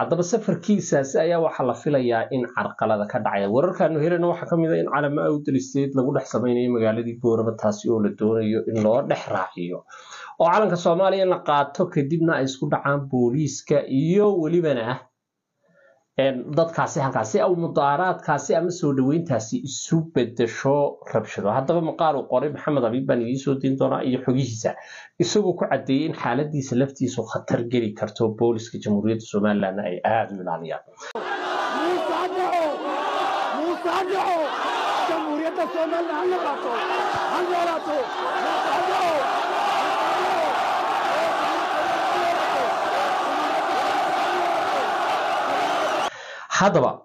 haddaba safarkiisaasi ayaa waxaa la filayaa in carqalada ka dhacaya wararkaanu helana waxaa ka mid a in calamo awdalisteed lagu dhex samaynayo magaaladii boorama taasi oo la doonayo in loo dhex raaciyo oo calanka soomaaliya in la qaato kadibna ay isku dhacaan booliiska iyo welibana dadkaasi halkaasi aw mudaaraadkaasi ama soo dhaweyntaasi isu bedesho rabshado haddaba maqaal uu qoray maxamed abiib baan idiin soo diin doonaa iyo xogihiisa isagoo ku caddeeyey in xaaladiisa laftiisu khatar geli karto booliska jamhuuriyadda somalilan ay aada u ilaaliyaan haddaba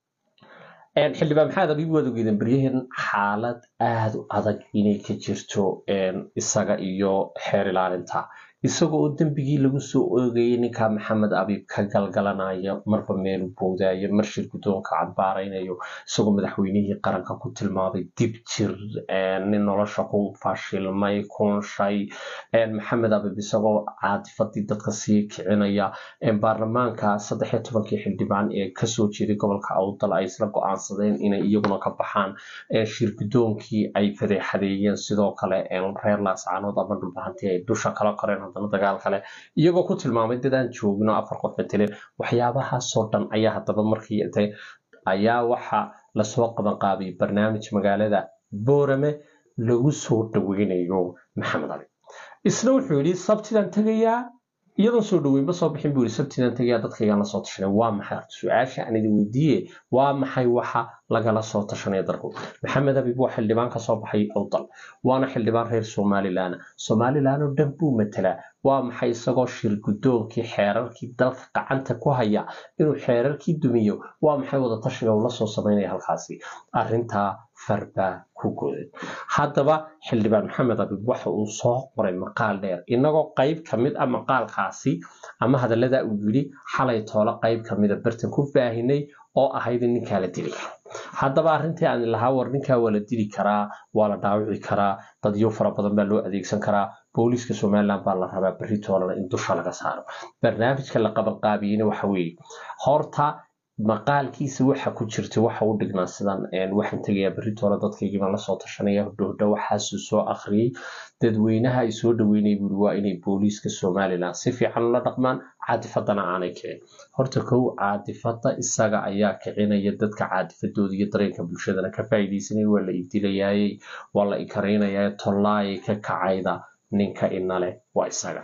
xildhibaan maxamed abiib waad ogeedeen baryahan xaalad aada u adag inay ka jirto isaga iyo xeer ilaalinta isaga oo dembigii lagu soo oogayay ninka maxamed abiib ka galgalanaya marba meelu boodaayo marshir guddoonka cadbaaraynayo isagoo madaxweynihii qaranka ku tilmaamay dib jir nin nolosha ku fashilmay kunshay maxamed abiib isagoo caadifadii dadka sii kicinaya baarlamaanka saddex iyo tobankii xildhibaan ee kasoo jeeday gobolka awdal ay isla go-aansadeen inay iyaguna ka baxaan shir guddoonkii ay fadeexadeeyeen sidoo kale reer laascaanood ama dhulbahantii ay dusha kala koreen haddana dagaal kale iyagoo ku tilmaamay dad aan joogino afar qof mateleen waxyaabahaasoo dhan ayaa haddaba markii intay ayaa waxa lasoo qabanqaabiyay barnaamij magaalada boorame lagu soo dhaweynayo maxamed ali isna wuxuu yidhi sabtidaan tegayaa iyadoon soo dhaweynba soo bixin buu yidhi sabtidaan tegayaa dadkaygaan lasoo tashanay waa maxay su-aasha aan idin weydiiye waa maxay waxa lagala soo tashanaya dalku maxamed abiib waa xildhibaan ka soo baxay awdal waana xildhibaan reer somalilan somalilan oo dhan buu matelaa waa maxay isagoo shir guddoonkii xeerarkii dalka gacanta ku haya inuu xeerarkii dumiyo waa maxay wadatashiga uu lasoo samaynaya halkaasi arrintaa farbaa ku goday haddaba xildhibaan maxamed abiib waxa uu soo qoray maqaal dheer inagoo qayb ka mid a maqaalkaasi ama hadallada uu yidhi xalay toolo qayb ka mida bartan ku baahinay oo ahayd in ninkaa la dili karo haddaba arrintii aan lahaa war ninkaa waa la dili karaa waa la dhaawici karaa dadyo fara badan baa loo adeegsan karaa booliiska somalilan baa la rabaa berri toolana in dusha laga saaro barnaamijka la qabanqaabiyeyna waxa weeye horta maqaalkiisa waxa ku jirta waxa u dhignaa sidan waxaan tegayaa berri toole dadkaygibaan lasoo tashanaya hodhowdho waxaasuu soo akhriyey dadweynaha ay soo dhaweynaya buuri waa inay booliiska somalilan si fiican ula dhaqmaan caadifadana aanay kicin horta kow caadifada isaga ayaa kicinaya dadka caadifadooda iyo dareenka bulshadana ka faa'iidaysanaya waa la idilayaayey waa la ikaraynayaa tollaayay ka kacayda ninka inale waa isaga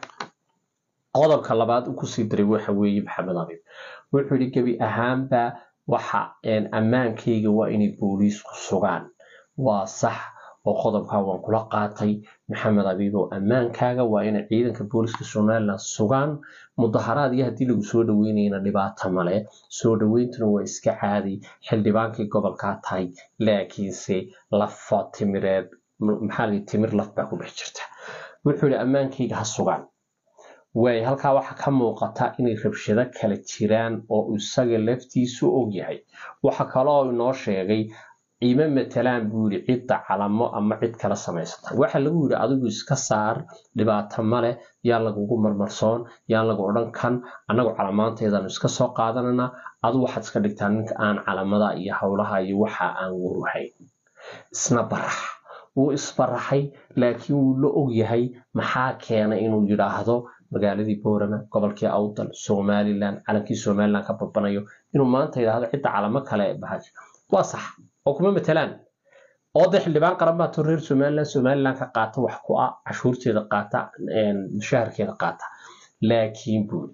qodobka labaad u kusii daray waxa weeye maxamed abiib wuxuu yidhi gebi ahaanba waxa ammaankayga waa inay booliisku sugaan waa sax oo qodobkaa waan kula qaatay maxamed abiib oo ammaankaaga waa inay ciidanka booliiska somalilan sugaan mudaharaad iyo haddii lagu soo dhaweynayana dhibaato male soo dhaweyntuna waa iska caadi xildhibaankii gobolkaa tahay laakiinse lafa timireed maxaa la timir laf baa ku dhex jirta wuxuu yidhi ammaankayga ha sugaan waay halkaa waxaa ka muuqata inay rabshado kala jiraan oo isaga laftiisu og yahay waxa kaloo inoo sheegay ciime matalaan buu yidhi cidda calamo ama cid kala samaysata waxa lagu yidhi adigu iska saar dhibaato male yaan lagugu marmarsoon yaan lagu odhan kan annagu calamaanteedanu iska soo qaadanana adu waxaad iska dhigtaa ninka aan calamada iyo howlaha iyo waxa aan waruhayn isna barax wuu isbaraxay laakiin wuu la og yahay maxaa keena inuu yidhaahdo magaaladii boorama gobolkii awdal somalilan calankii somalilan ka babanayo inuu maanta yidhaahdo cidda calamo kale bahaj waa sax oo kuma matalaan oo dee xildhibaan qaran baa to reer somalilan somalilan ka qaata wax ku ah cashuurteeda qaata mushaharkeeda qaata laakiin buuri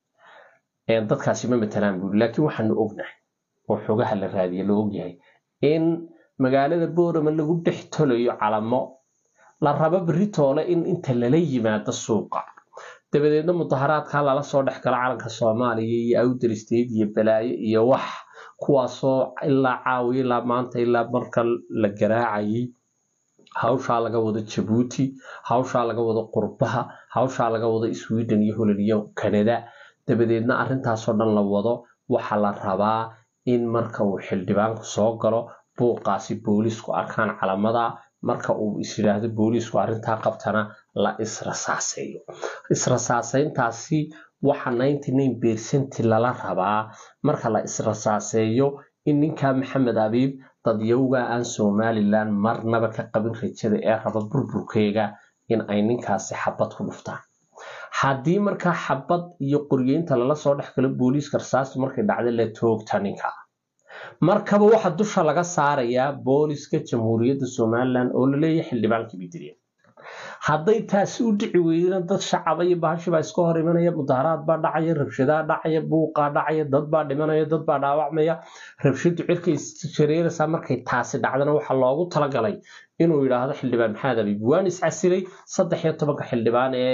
dadkaasi ma matalaan buuri laakiin waxaanu ognahay oo xogaha la raadiya la ogyahay in magaalada boorama lagu dhex tolayo calamo la rabo beritoole in inta lala yimaado suuqa dabadeedna mudaharaadka lala soo dhex galo calanka soomaaliya iyo awdaristeed iyo balaayo iyo wax kuwaasoo ilaa caawiya ilaa maanta ilaa marka la garaacayay hawshaa laga wado jabuuti hawshaa laga wado qurbaha hawshaa laga wado sweden iyo holland iyo canada dabadeedna arrintaasoo dhan la wado waxaa la rabaa in marka uu xildhibaanku soo galo buuqaasi boolisku arkaan calamada marka uu is yidhaahdo booliisku arrintaa qabtana la israsaaseeyo israsaaseyntaasi waxa ninety nine percent lala rabaa marka la israsaaseeyo in ninka maxamed abiib dadyowga aan somalilan marnaba ka qabin rajada ee raba burburkeega in ay ninkaasi xabad ku dhuftaan haddii markaa xabad iyo qoryeynta lala soo dhex galo booliiska rasaastu markay dhacda la toogta ninka markaba waxa dusha laga saarayaa booliska jamhuuriyadda somalilan oo laleeyahay xildhibaankii bidiriya hadday taasi u dhici weydana dad shacaba iyo bahashi baa iska hor imanaya mudaharaad baa dhacaya rabshadaa dhacaya buuqaa dhacaya dad baa dhimanaya dad baa dhaawacmaya rabshadu cirkay shareeraysaa markay taasi dhacdana waxaa loogu talagalay inuu yidhaahdo xildhibaan maxamed abiib waan iscasilay saddex iyo tobanka xildhibaan ee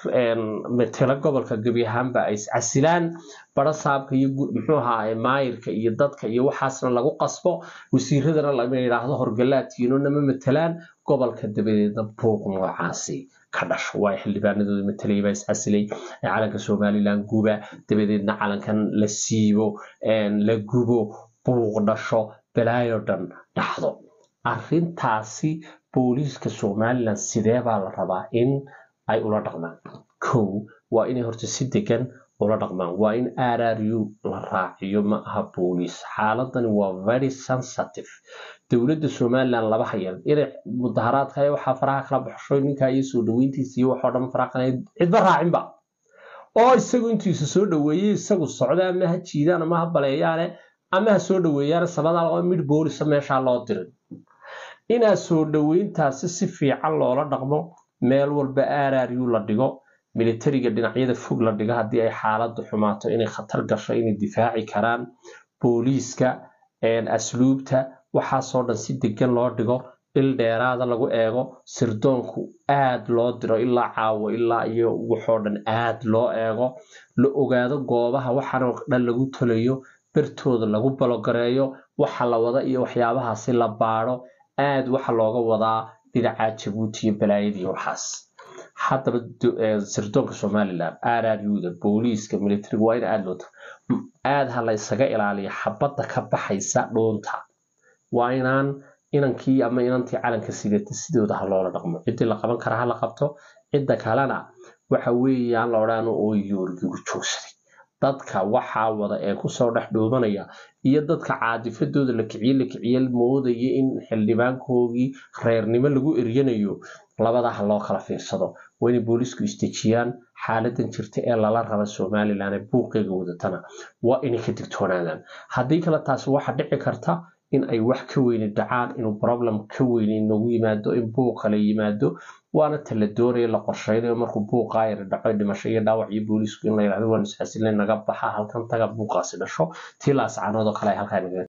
matela gobolka gebi ahaanba ay iscasilaan barasaabka iyo muxuu ahaa maayirka iyo dadka iyo waxaasna lagu qasbo wasiiradana lama yidhaahdo horgalaadkiino nama matelaan gobolka dabadeedna buuq noocaasi ka dhasho waa xildhibaanadooda matelay baa iscasilay calanka somalilan guba dabadeedna calankan la siibo la gubo buuq dhasho balaayo dhan dhacdo arrintaasi booliiska somalilan sidee baa la rabaa in ay ula dhaqmaan kow waa inay horta si degan ula dhaqmaan waa in rru la raaciyo ma aha booliis xaaladani waa very sensitive dowladda somalilan laba hayal inay mudaharaadka waxaa faraha kala baxsho ninkaa iyo soo dhaweyntiisa iyo waxoo dhan faraha kala cidba raacinba oo isagu intiisa soo dhaweeyey isagu socda ama ha jiidaan ama ha baleeyaane ama ha soo dhaweeyaan sabada mid boolisa meeshaa loo dirin inaa soo dhaweyntaasi si fiican loola dhaqmo meel walba rru la dhigo militariga dhinacyada fog la dhigo haddii ay xaaladdu xumaato inay khatar gasho inay difaaci karaan booliiska asluubta waxaasoo dhan si degan loo dhigo il dheeraada lagu eego sirdoonku aad loo diro ilaa caawo ilaa iyo waxoo dhan aad loo eego la ogaado goobaha waxaanoo dhan lagu tolayo bertooda lagu balogareeyo waxa la wada iyo waxyaabahaasi la baadho aad waxa looga wadaa dhinaca jabuuti iyo balaayadii waxaas haddaba sirdoonka somalilan rruda booliiska militariga waa in aad loo aad ha la isaga ilaaliya xabadda ka baxaysa dhuunta waa inaan inankii ama inantii calanka sidata sidooda ha loola dhaqmo ciddii la qaban kara ha la qabto cidda kalena waxa weeyaan la odhaano oo yoorgigu joogsaday dadka waxaa wada ee kusoo dhex dhuumanaya iyo dadka caadifadooda la kiciye la kiciye moodaya in xildhibaankoogii reernimo lagu eryanayo labadaha loo kala fiirsado waa inay boolisku istejiyaan xaaladan jirta ee lala raba somalilan ee buuqeega wadatana waa inay ka digtoonaadaan haddii kale taasi waxa dhici karta in ay wax ka weyni dhacaan inuu problem ka weyni noogu yimaado in buuqa la yimaado waana tala doonaya la qorsheynayo markuu buuqaa yara dhaco dhimasho iyo dhaawac iyo boolisku in la yidhahdo waan isxasilay naga baxa halkan taga buuqaasi dhasho tii laascaanoodoo kale ay halkaa